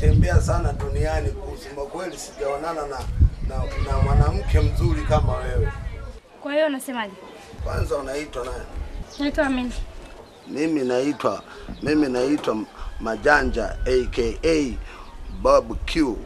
nimetembea sana duniani, kusema kweli sijaonana na, na, na mwanamke mzuri kama wewe. Kwa hiyo unasemaje? Kwanza unaitwa nani? Naitwa Amini. Mimi naitwa mimi naitwa Majanja aka Bob Q.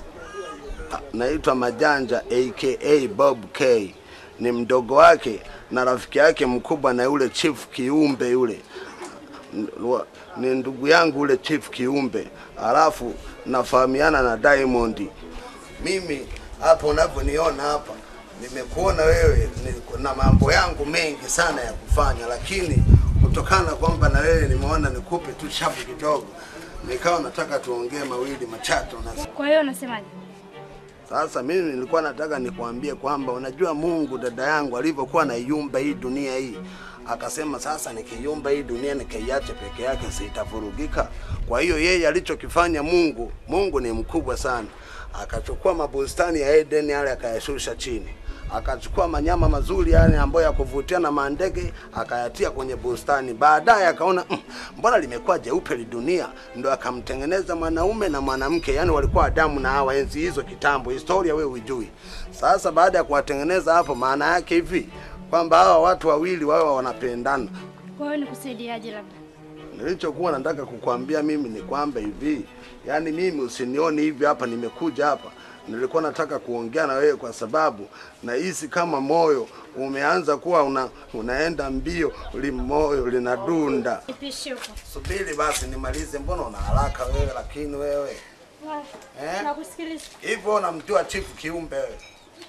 Naitwa Majanja aka Bob K. Ni mdogo wake na rafiki yake mkubwa na yule Chief Kiumbe yule N- wa- ni ndugu yangu yule Chief Kiumbe, alafu nafahamiana na Diamond. Mimi hapa unavyoniona hapa, nimekuona wewe ni- na mambo yangu mengi sana ya kufanya, lakini kutokana kwamba na wewe nimeona nikupe tu shabu kidogo, nikawa nataka tuongee mawili machache na Kwa hiyo unasemaje? sasa mimi nilikuwa nataka nikwambie kwamba unajua Mungu dada yangu alivyokuwa anaiumba hii dunia hii, akasema sasa nikiiumba hii dunia nikaiache peke yake sitavurugika. Kwa hiyo yeye alichokifanya Mungu, Mungu ni mkubwa sana, akachukua mabustani ya Eden yale akayashusha chini akachukua manyama mazuri yani ambayo ya kuvutia na mandege akayatia kwenye bustani. Baadaye akaona mm, mbona limekuwa jeupe li dunia, ndo akamtengeneza mwanaume na mwanamke, yani walikuwa Adamu na Hawa enzi hizo kitambo. Historia wewe hujui. Sasa baada ya kuwatengeneza hapo, maana yake hivi kwamba hawa watu wawili wawe wanapendana. Kwa hiyo nikusaidiaje labda? Nilichokuwa nataka kukwambia mimi ni kwamba hivi, yani mimi usinioni hivi hapa, nimekuja hapa nilikuwa nataka kuongea na wewe kwa sababu nahisi kama moyo umeanza kuwa una, unaenda mbio, li moyo linadunda. Nipishe huko. Subiri basi nimalize, mbona una haraka wewe? Lakini wewe eh? Nakusikiliza. hivyo unamjua Chief Kiumbe wewe?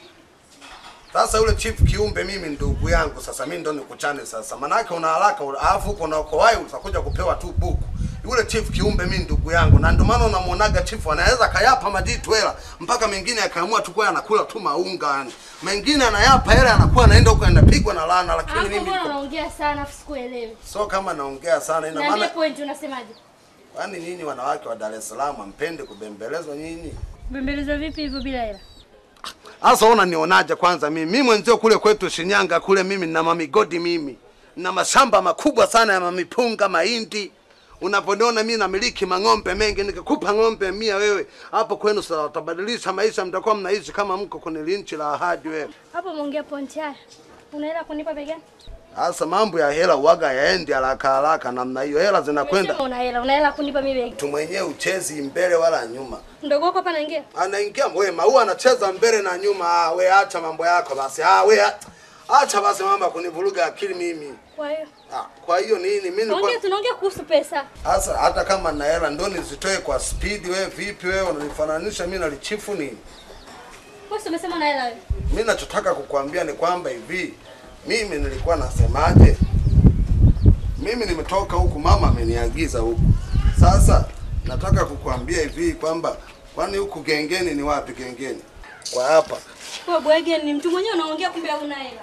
Sasa yule Chief Kiumbe mimi ndugu yangu, sasa mimi ndo nikuchane sasa, manake una haraka, alafu uko na uko wai utakuja kupewa tu buku. Yule Chief Kiumbe mimi ndugu yangu, na ndio maana unamuonaga Chief anaweza kayapa majitu hela mpaka mengine akaamua tu kwa anakula tu maunga yani, mengine anayapa hela anakuwa anaenda huko anapigwa na laana, lakini Hapo mimi mbona niko- unaongea sana afu sikuelewi. so kama naongea sana, ina Niambie maana point unasemaje? kwani nyinyi wanawake wa Dar es Salaam mpende kubembelezwa nyinyi? Bembeleza vipi hivyo bila hela? Sasa ona nionaje kwanza mimi. Mimi mwenzio kule kwetu Shinyanga kule mimi nina mamigodi mimi. Nina mashamba makubwa sana ya mamipunga, mahindi. Unaponiona mimi namiliki mang'ombe mengi, nikikupa ng'ombe mia wewe hapo kwenu sasa utabadilisha maisha, mtakuwa mnaishi kama mko kwenye linchi la ahadi wewe. Hapo umeongea point haya. Una hela kunipa begani? Sasa mambo ya hela uwaga yaendi haraka haraka namna hiyo, hela zinakwenda Umesema una hela, una hela kunipa mimi begani. tu mwenyewe uchezi mbele wala nyuma. Mdogo wako hapa anaingia. anaingia wewe maua anacheza mbele na nyuma. Ah, we acha mambo yako basi. Ah, we a- acha basi mambo ya kunivuruga akili mimi. Kwa hiyo Ah, kwa hiyo nini mimi nilikuwa tunaongea tunaongea kuhusu pesa. sasa, hata kama na hela ndo nizitoe kwa speed. Wewe vipi wewe unanifananisha mimi na lichifu nini? Wewe si umesema una hela wewe. Mimi nachotaka kukwambia ni kwamba hivi, mimi nilikuwa nasemaje, mimi nimetoka huku, mama ameniagiza huku. Sasa nataka kukwambia hivi kwamba kwani huku gengeni ni wapi? Gengeni kwa hapa Wewe bwege ni mtu mwenyewe unaongea kumbe hauna hela.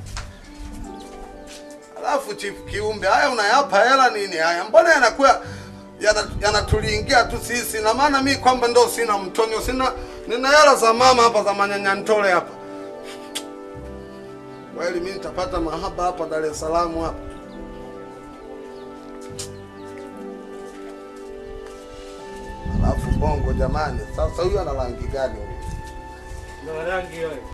Alafu chief kiumbe, haya unayapa hela nini haya? Mbona yanakuwa yana- yanatuliingia tu sisi? Na maana mi kwamba ndo sina mtonyo, sina nina hela za mama hapa za manyanyantole hapa. Kweli mi nitapata mahaba hapa Dar es Salaam hapa. Alafu bongo jamani, sasa huyu ana rangi gani huyu? Ndo rangi wewe.